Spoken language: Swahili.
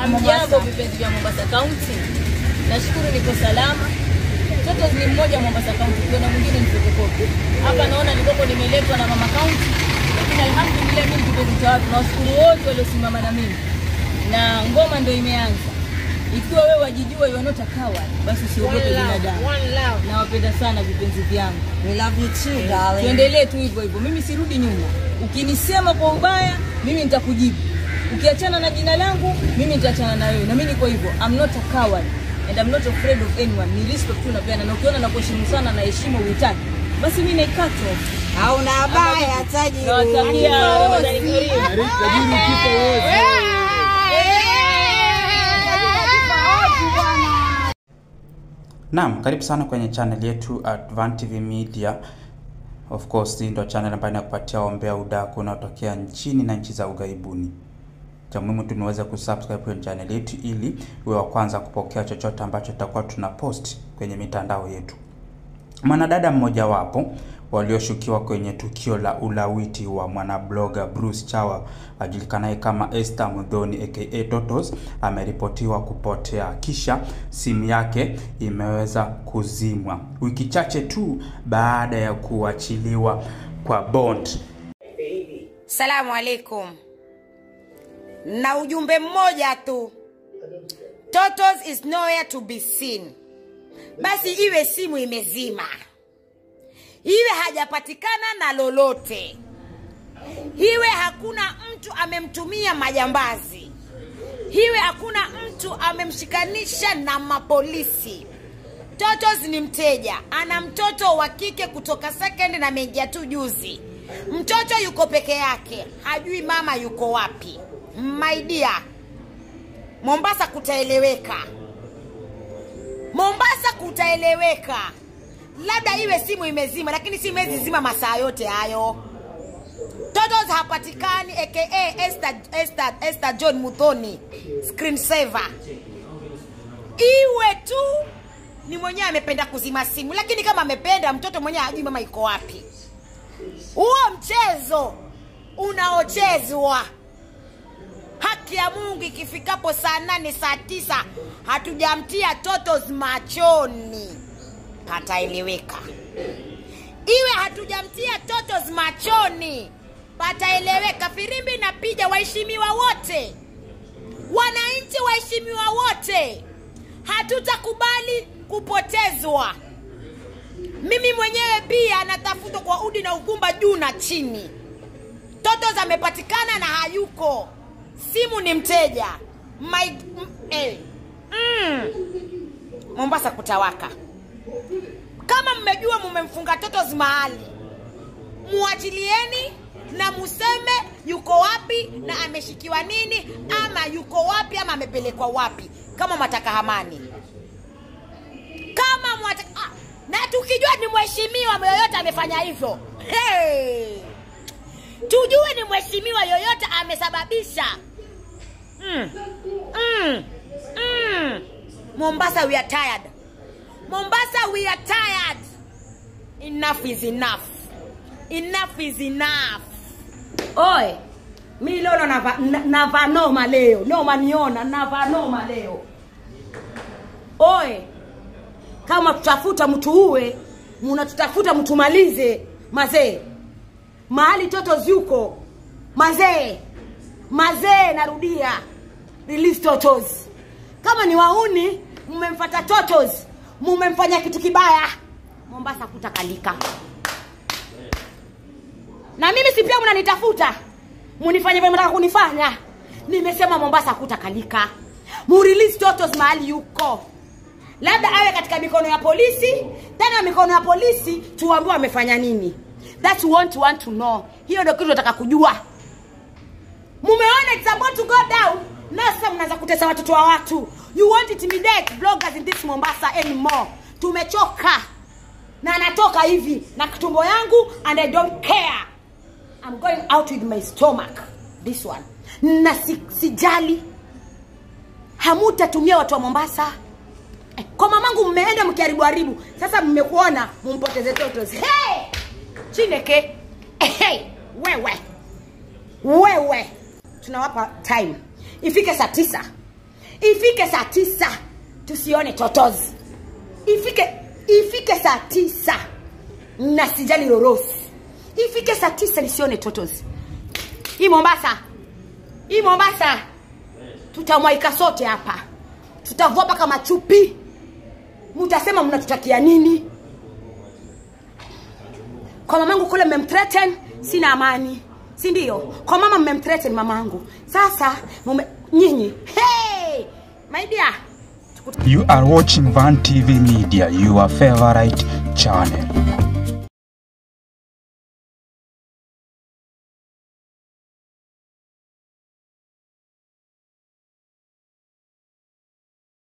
Hamjambo vipenzi vya Mombasa County, nashukuru niko salama. Mtoto ni mmoja Mombasa County, kuna mwingine ni fotokopi. Hapa naona nilikopo nimeletwa na mama county, lakini alhamdulillah mimi kipenzi cha watu, nawashukuru wote waliosimama na mimi, na ngoma ndio imeanza. Ikiwa wewe wajijua you are not a coward, basi usiogope binadamu. Nawapenda sana vipenzi vyangu. We love you too, darling. tuendelee tu hivyo hivyo, mimi sirudi nyuma. Ukinisema kwa ubaya, mimi nitakujibu. Ukiachana na jina langu, mimi nitaachana na wewe, na mimi niko hivyo. I'm not a coward and I'm not afraid of anyone. Ni respect tu napeana, na ukiona nakuheshimu sana na heshima uitaki, basi mimi naikata. Hauna habaya tajiri. Nawatakia Ramadhani karimu. Naam, karibu sana kwenye channel yetu Advan TV Media. Of course, hii ndio channel ambayo inakupatia ombea udaku unaotokea nchini na nchi za ughaibuni. Cha muhimu tu niweze kusubscribe kwenye channel yetu ili uwe wa kwanza kupokea chochote ambacho tutakuwa tuna post kwenye mitandao yetu. Mwanadada mmojawapo walioshukiwa kwenye tukio la ulawiti wa mwanabloga Bruce Chawa ajulikanaye kama Esther Mudhoni aka Totos ameripotiwa kupotea kisha simu yake imeweza kuzimwa wiki chache tu baada ya kuachiliwa kwa bond. Salamu alaikum. Na ujumbe mmoja tu. Totos is nowhere to be seen. Basi iwe simu imezima. Iwe hajapatikana na lolote. Iwe hakuna mtu amemtumia majambazi. Iwe hakuna mtu amemshikanisha na mapolisi. Totos ni mteja, ana mtoto wa kike kutoka second na ameingia tu juzi. Mtoto yuko peke yake, hajui mama yuko wapi. My dear, Mombasa kutaeleweka, Mombasa kutaeleweka. Labda iwe simu imezima, lakini simu hizi zima masaa yote hayo. Totos hapatikani, aka Esther, Esther, Esther John Muthoni, screen saver iwe tu ni mwenyewe amependa kuzima simu, lakini kama amependa mtoto mwenyewe hajui mama iko wapi. Huo mchezo unaochezwa, haki ya Mungu ikifikapo saa nane saa tisa hatujamtia Totos machoni, pataeleweka. Iwe hatujamtia Totos machoni, pataeleweka. Firimbi napiga, waheshimiwa wote, wananchi waheshimiwa wote, hatutakubali kupotezwa. Mimi mwenyewe pia natafutwa kwa udi na uvumba juu na chini. Totos amepatikana na hayuko, simu ni mteja. My, m, eh, mm. Mombasa kutawaka. Kama mmejua mumemfunga Totos mahali, muachilieni na museme yuko wapi na ameshikiwa nini, ama yuko wapi ama amepelekwa wapi, kama mwataka amani kama mwata, ah, na tukijua ni mheshimiwa yoyote amefanya hivyo hey, tujue ni mheshimiwa yoyote amesababisha mm, mm, mm. Mombasa we are tired. Mombasa we are tired. Enough is enough. Enough is enough. Oe, mi lolo nava, na- nava noma leo. Noma niona, nava noma leo. Oe, kama tutafuta mtu uwe munatutafuta mtumalize mazee mahali toto zyuko mazee mazee narudia release totos kama ni wauni mmemfata totos mumemfanya kitu kibaya mombasa kutakalika na mimi si pia mnanitafuta munifanye vile mnataka kunifanya nimesema mombasa kutakalika murelease totos mahali yuko labda awe katika mikono ya polisi tena mikono ya polisi tuambiwe amefanya nini that we want, want to know hiyo ndio kitu nataka kujua mumeona it's about to go down na sasa mnaanza kutesa watoto wa watu you won't intimidate bloggers in this mombasa anymore tumechoka na natoka hivi na kitumbo yangu and i don't care i'm going out with my stomach this one na si, sijali hamutatumia watu wa mombasa Eh, kwa mamangu mmeenda mkiharibu haribu sasa mmekuona mumpoteze totos hey! chineke Eh, hey! wewe wewe tunawapa time ifike saa tisa ifike saa tisa tusione totozi ifike ifike saa tisa na sijali lorosi ifike saa tisa nisione totozi hii mombasa hii mombasa tutamwaika sote hapa tutavua mpaka machupi mtasema mnatutakia nini kwa mamangu kule mmemthreaten sina amani si ndio kwa mama mmemthreaten mamangu sasa mume nyinyi hey! my dear You are watching Van TV Media, your favorite channel.